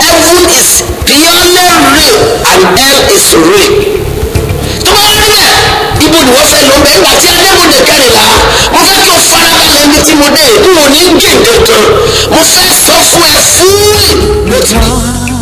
heaven is purely real and hell is real tó bá rí bẹ́ẹ̀ ibo ni wọ́n fẹ́ lọ bẹ́ẹ̀ nígbà tí adébòde kẹrìnlá mo fẹ́ kí o farabalẹ̀ ibi tí mo dé n ò ní gé kankan mo fẹ́ sọ fún ẹ fúnlẹ̀ ló ti rí.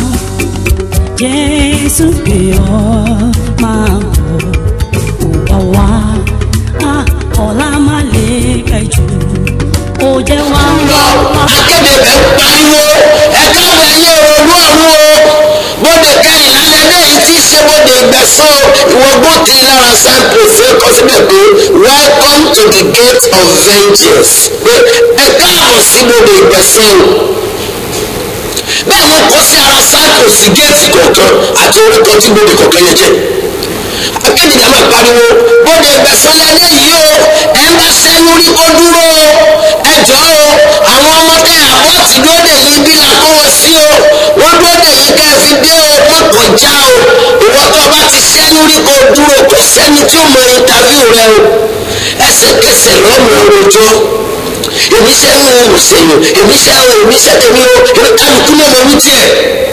Jésù pè ọ́ máa bọ̀ ó bá wá ọ̀la má lè kẹjù ó jẹ́ wá lọ akéde bẹ pariwo ẹka wẹ̀yẹ olú ọ̀run o bóde kẹrìnlá lẹ́lẹ́yìí tí í ṣe bóde ìgbẹ̀sán ìwọ gbòkè lára cyprus kọ síbẹ̀ pé welcome to the gate of vengeance pé ẹ káàbọ̀ sí bóde ìgbẹ̀sán o bẹ́ẹ̀ wọ́n kọ́ sí ara cyprus géètì kọ̀ọ̀kan àti orúkọ tí bóde kọ̀ọ̀kan yẹn jẹ́ akéde yàrá pariwo bóde ìgbẹ̀sán lẹ́lẹ́yìí o ẹ ń bá sẹ́yìn rí kó dúró o ẹ jọ o àwọn ọmọdé àbọ̀tì lóde yìí bí là kó wọn sí o wọ́n lóde yìí ká ẹ fi dé o wọ́n kọjá o ìwọ tó bá ti sẹ́yìn rí kó dúró kò sẹ́ni tí ó mọ ìntàvíù rẹ o ẹsẹ̀kẹsẹ̀ lọ́mọ rojọ́ èmi sẹ́yìn o ò sẹ́yìn èmi sẹ́yìn o èmi sẹ́yìn o èmi kálukú náà mọ wí tiẹ̀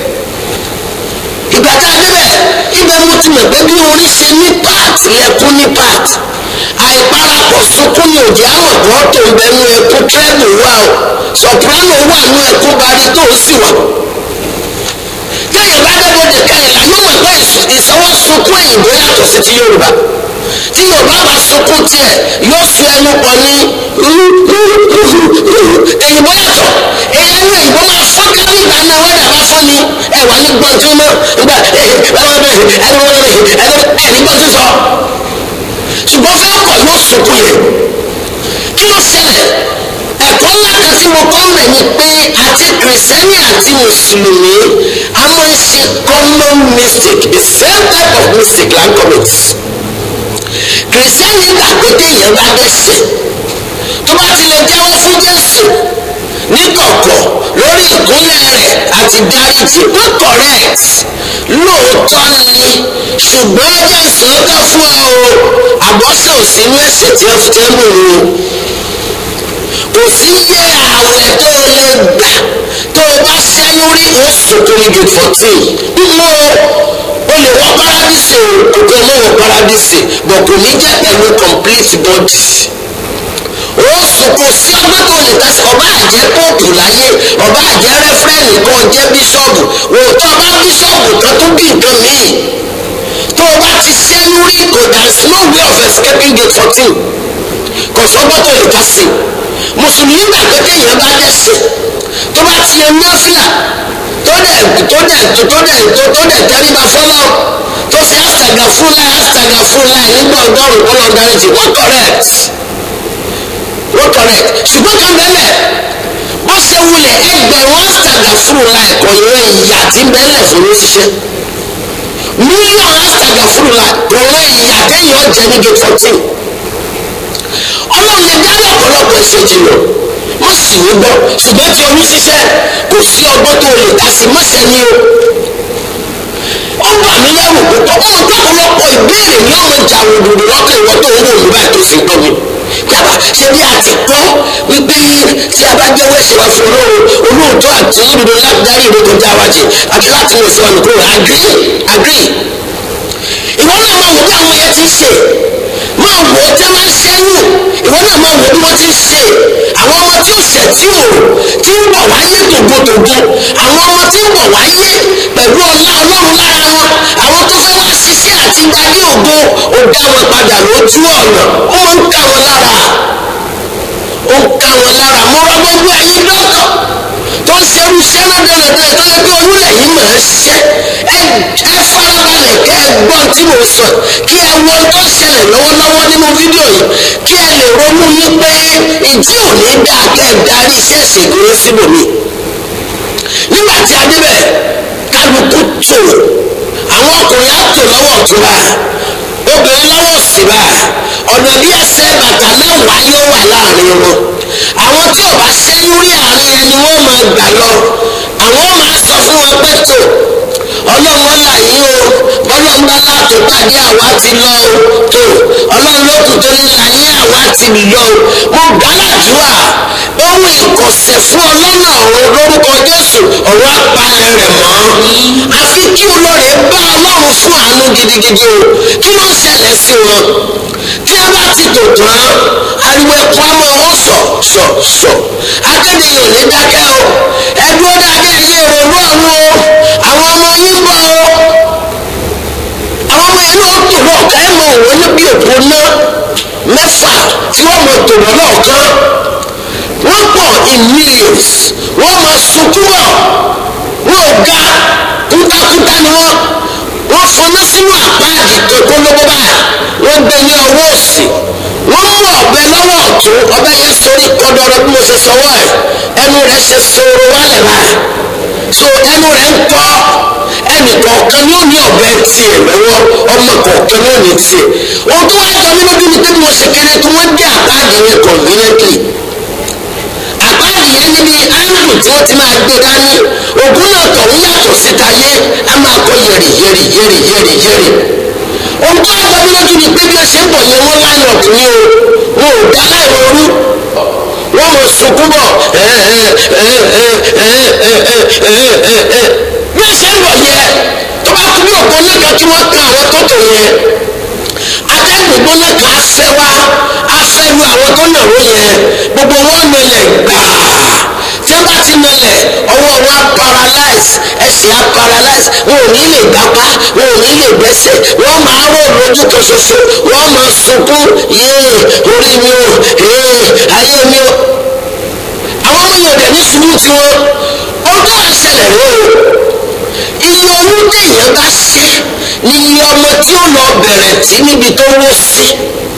ìgbà tá a débẹ̀ ibẹ̀ mo ti mọ̀ pé bí orí ṣe ní part lẹ́kún ní part àìparapọ̀ sunkún ní òjì àmọ̀ kan tó ń bẹnu ẹkún treble wà o soprano wà ní ẹkún bari tó ń sì wọ̀ téèyàn bá débòde kẹrìnlá yóò mọ̀ pé ìsanwó sunkún èyìnbó yàtọ̀ sí ti yorùbá tí yorùbá bá sunkún tiẹ̀ yóò fi ẹnu pọ̀ ní èyìnbó yàtọ̀ ẹnu èyìnbó máa fọ́ kárí ìgbà náà wẹ́dà bá fọ́ ni ẹ̀wà ní gbọ́n tí mọ́ nígbà ẹnu ẹni gbọ́n tí sọ ṣùgbọ́n fẹ́ kọ̀ yóò sunkún yẹn kí ló ṣẹlẹ̀ ẹ̀kọ́ ńlá kan tí mo kọ́ mẹ́ ni pé àti kìrìsìtẹ́nì àti mùsùlùmí a máa ń ṣe common mistake the same type of mistake la ń commit kìrìsìtẹ́nì gbà pé téèyàn bá dẹ́ṣẹ̀ tó bá ti lè jẹ́wọ́ fún jésù níkọ̀kọ̀ lórí ìkúnlẹ̀ rẹ̀ àti dáríjì wọ́n correct lóòótọ́ ni ṣùgbọ́n ẹ̀jẹ̀ sọ́tọ̀ fún ẹ o àbọ̀sẹ̀ ò sí inú ẹ̀ṣẹ̀ tí wọ́n fi tẹ́ mú o kò sí yé ààwẹ̀ tó o lè gbà tó o bá ṣẹ́yún rí o sunkún ní gate fourteen mọ́ o lè wọ paradise o kò tó mọ́ wọ paradise bọ̀ kò ní jẹ́ pẹ̀lú complete body ó sunkún sí ọgbọ́n tó lè tẹ̀sí ọba àjẹ́ póòpù láyé ọba àjẹ́ rẹ́fúrẹ́nì kan jẹ́ bíṣọ́ọ̀bù wò tó ọba bíṣọ́ọ̀bù kan tó bí nǹkan míì tó o bá ti ṣẹ́yún rí kò there is no way of escaping gate fourteen kò sọ́gbọ́n tó lè ká sí mùsùlùmí gbà pé téèyàn bá dẹ̀sẹ̀ tó bá ti yan náfìlà tó dẹ̀ tó dẹ̀ tó dẹ̀ tó dẹ̀ tẹríba fọlọ́ tó ṣe àṣàgà fúnláì àṣàgà fúnláì nígbà ọgọ́rùn-ún ọlọ́dàrẹ́jì wọ́n correct wọ́n correct ṣùgbọ́n kan bẹ́ẹ̀ bó ṣe wulẹ̀ ẹgbẹ̀rún àṣàgà fúnláì kò yẹ ìyà tí bẹ́ẹ̀ fún ní ṣiṣẹ́ mílíọ̀nù àṣàgà fúnláì kò yẹ ìyà téèyàn jẹ ní gate fourteen ọlọ́run lè dárí ọ̀pọ̀lọpọ̀ ìṣèjì lọ má sì ní gbọ́ ṣùgbọ́n tí oyún ṣiṣẹ́ kò sí ọgbọ́n tó lè dá sí mọ́ṣẹ́ ni o ó bà mí lẹ́rù púpọ̀ ó mọ̀ pé ọ̀pọ̀lọpọ̀ ìbéèrè ni ó máa jà wòdòdò lọ́kàn ìwọ tó ń wò mí báyìí tó sì gbọ́ mi yàrá ṣe bí a ti kọ́ wípé tí a bá jẹ́wọ́ ẹ̀ṣẹ̀ wa fún olóòrò olóòótọ́ àti olódodo láti dárí ìwé kọjá wa jì àti láti mú ìṣẹ́ wa nìkúrò agree agree ìwọ náà máa wò bí àwọn yẹn ti ń ṣe máa wò ó tẹ́ máa ń ṣẹ́yìn ìwọ náà máa wò bí wọ́n ti ń ṣe àwọn ọmọ tí ó ṣẹ̀ tí ò tí ń bọ̀ wáyé tògbòtògbò àwọn ọmọ tí ń bọ̀ wáyé pẹ̀lú ọlá ọlọ́run lára wọn àwọn tó fẹ́ wá ṣiṣẹ́ àti darí ògo ó dá wọn padà lójú ọ̀nà ó máa ń ká wọn lára ó ń ká wọn lára mo rọ gbogbo ẹ̀yin dọ́kọ̀ tó ń ṣerú iṣẹ́ lọ́dọ̀lọ́dọ̀ tó yẹ pé olúlẹ̀ yìí máa ń ṣiṣẹ́ ẹ ẹ farabalẹ̀ kẹ́ ẹ gbọ́n tí mo sọ kí ẹ wo tó ń ṣẹlẹ̀ lọ́wọ́lọ́wọ́ nínú fídíò yìí kí ẹ lè ronú yín pé ìdí ò ní dáa kẹ́ ẹ darí iṣẹ́ ìṣègùn yín síbòmí. nígbà tí a débẹ̀ kálukú tò àwọn ọkùnrin á tò lọ́wọ́ ọ̀tún bá obìnrin lọ́wọ́ òsì bá ọ̀nà bí ẹsẹ̀ bàtà mẹ́wàá yóò wà láàrin wọn àwọn tí ò bá ṣẹ́yún rí àárín ẹni wọ́n máa gbà lọ àwọn máa sọ fún wọn pé tó ọlọ́run là yín o bọ́lọ́run bá láàtò pàdé àwa ti lọ o tó ọlọ́run ló kù tó ní là yín àwa ti lọ o mo gbà ládùúrà ohun ìkọ̀sẹ̀ fún ọlọ́nà ọ̀run lórúkọ jésù ọ̀run apalẹ̀ rẹ̀ mọ́ àfi kí olóore bá ọlọ́run fún àánú gidigidi o kí ló ń ṣẹlẹ̀ sí wọn tí a bá ti tò tán ariwo ẹkún á máa wọ́n sọ sọ sọ akéde yìí ò ní dákẹ́ o ẹdúró dáadé ẹyẹ ìrònú ọ̀run o àwọn ọmọ yín bọ̀ o àwọn ọmọ yẹn náà tò lọ́ọ̀kan ẹ̀ mọ òun ní bí òpó ná mẹ́fà tí wọ́n mọ tò wọ́n lọ́ọ̀kan wọ́n pọ̀ in millions wọ́n mọ sunkún bọ̀ wọ́n ò ga kútakúta ni wọ́n wọ́n fọná sínú àpáàdì kankan lọ́wọ́ báyìí wọ́n gbé ní ọwọ́ òsì wọ́n mú ọ̀bẹ lọ́wọ́ ọ̀tún ọ̀bẹ yẹn sórí kọ́dọ̀rọ̀ bí mo ṣe sọwọ́ ẹ̀ ẹnu rẹ̀ ṣe sọ̀rọ̀ wálẹ̀ báyìí so ẹnu rẹ̀ ń kọ́ ẹnì kọ̀ọ̀kan ni ó ní ọ̀bẹ tiẹ̀ lọ́wọ́ ọmọ kọ̀ọ̀kan ni ó ní tiẹ̀ ohun tó wáá jọ mí lójú ni pé bí mo ṣe kéré tó wọ́n gbé àpáàdì yẹn conveniently àpáàdì yẹn níbi áńgù tí wọ́n ti máa gbé dání ògùn náà tọ̀hún yàtọ̀ síta yé a máa kọ́ yẹ̀rì yẹ̀rì yẹ̀rì yẹ̀rì yẹ̀rì ohun tó wáá jọ mí lójú ni pé bí ẹ ṣe ń bọ̀ yẹn wọ́n line up ní o wọn ò dá láì ronú wọ́n mọ̀ sunkún bọ̀ bí ẹ ṣe ń bọ̀ yẹ tó bá kú bí òpó náà kan kí wọ́n kan àwọn tó tò yẹn atẹ́gùn gbóná kan á fẹ́ wá á fẹ́ lu àwọn tó nàró yẹn gbogbo wọn nọlẹ̀ gbàá tí wọ́n bá ti nọlẹ̀ ọwọ́ wọn á paralyze ẹsẹ̀ á paralyze wọn ò ní lè gbapá wọn ò ní lè gbẹ́sẹ̀ wọ́n máa rò lójú kan ṣoṣo wọ́n máa sunkún yéé orí mi ò yéé ayé mi ò àwọn ọmọ yẹn ò dẹ̀ ní sùúrù tiwọn ọdún àṣẹlẹ̀ rẹ o iye owó téèyàn bá ṣe ni iye ọmọ tí ó lọ bẹ̀rẹ̀ tí níbi tó wó sí